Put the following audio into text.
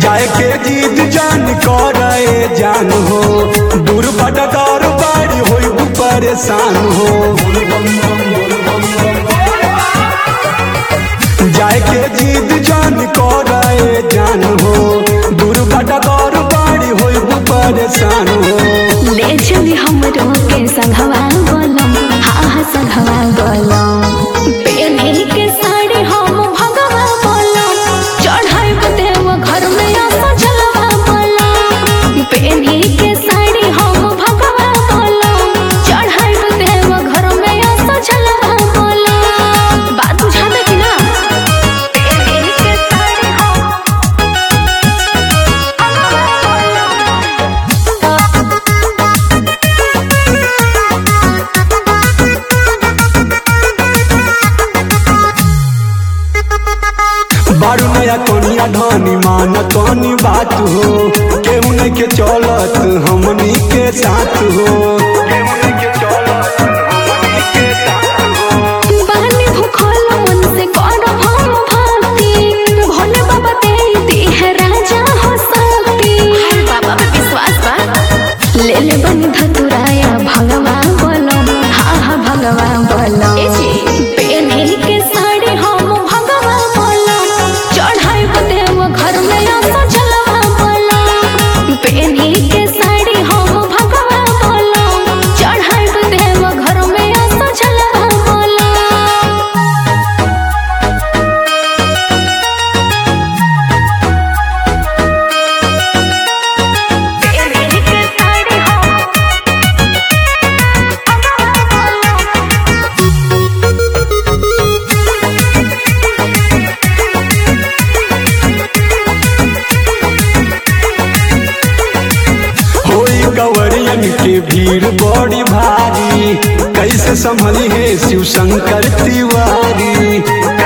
जाए के जीत जान करे जान हो दूर बटकार बाड़ी होई परेशान हो जाए के जीत जान करे जान हो दूर बटकार बाड़ी होई परेशान हो ले चली हमरो के संघवा बोलम हाँ हाँ संघवा बोलम पेने के साड़ी हम भगवा बोलम चढ़ाई देव घर में आसा जलवा बोलम पेने के साड़ी हम भगवा बोलम चढ़ाई देव घर में आसा जलवा बोलम बात बुझा दे कि ना पेने के साड़ी हम बारू नया कोनिया ढानी मान कौनी बात हो केहू नहीं के चलत हमनी के साथ हो बहनी भूखल मन से करब हम भक्ति भोले बाबा दे दी है राजा हो सकती बाबा पे विश्वास बा ले ले बनी धतुराया भगवा बोलो हाँ हाँ भगवा बोलो पेने के साड़ी हम भगवा बोलो चढ़ाई देव घर में आसा जलवा बोलो पेने के साड़ी हम भगवा बोलो चढ़ाई देव घर में आसा जलवा बोलो होई गवरियन के भीड़ बड़ी भारी कैसे संभली है शिव शंकर तिवारी